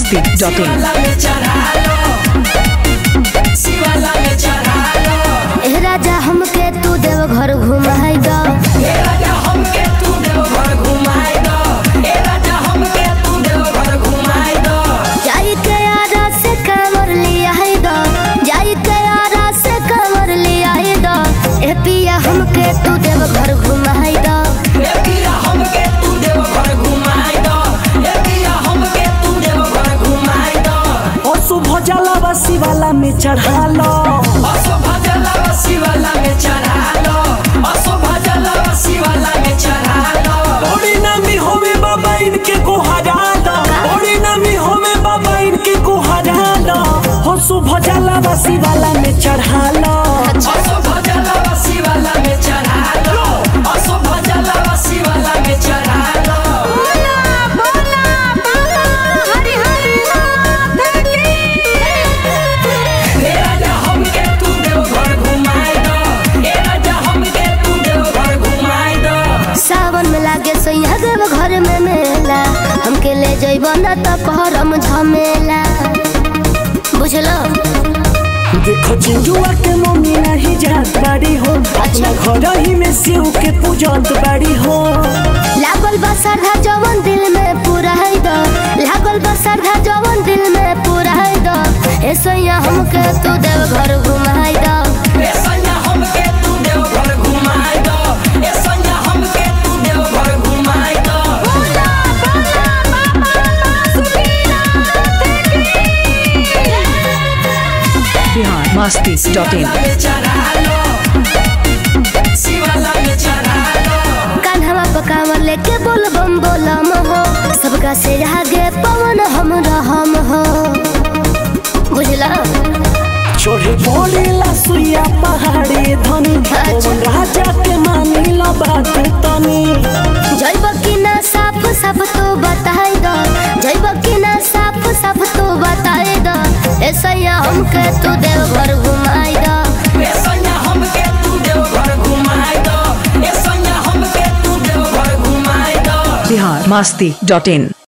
Masti dot in शिवाला में चढ़ा लो शिवाला में चढ़ा लो ए राजा हमके तू देव घर घुमाई दो ए राजा हमके तू देवघर घुमाए दो ए राजा हमके तू देवघर घुमाए दो जाई के आरा से कमर लिया दो जाई के आरा से कमर लिया दो ए पिया हमके तू देव घर घुमाई दो ए पिया हमके तू देवघर घुमाए दो ए पिया हमके तू देवघर घुमाए दो अशुभ जलावा शिवाला में चढ़ा लो असो भजला शिवाला में चढ़ा लो असो भजला शिवाला में चढ़ा लो बड़ी नामी होवे बाबा इनके को हरा लो बड़ी नामी होवे बाबा इनके को हरा लो अशुभ जलावा शिवाला में चढ़ा लो असो भजला शिवाला में चढ़ा लो असो भजला शिवाला में चढ़ा लो ए राजा हमके तू देवघर घुमाए दो ए राजा हमके तू देवघर घुमाए दो सावन में लागे सोया देव घर में मेला हमके ले जइबो ना त करम झमेला बुझलो देखो चिंजुआ के मम्मी नहीं जात बाड़ी हो अपना घर ही में शिव के पूजत बाड़ी हो लागल बा श्रद्धा जवन दिल में पूरा है दो लागल बा श्रद्धा जवन दिल में पूरा है दो ऐसैया हमके तू देव घर घुमाई दो ए सैया हमके तू देवघर घुमाए दो ए सैया हमके तू देवघर घुमाए दो बिहार मस्ती डॉट इन शिवाला में चढ़ा लो शिवाला में चढ़ा लो कान्हवा पकावर लेके बोल बम बोलम हो सबका से आगे पवन हम रहम हो बुझला चोरी बोलेला सुइया पहाड़ी धनी पवन राजा के मानी लो बात तनी जैब की ना साफ साफ तो बताई दो जैब की ना साफ साफ तो बताई दो ऐसैया हमके तू देव घर घुमाई दो ए सैया हमके तू देवघर घुमाए दो ए सैया हमके तू देवघर घुमाए दो बिहार मस्ती डॉट इन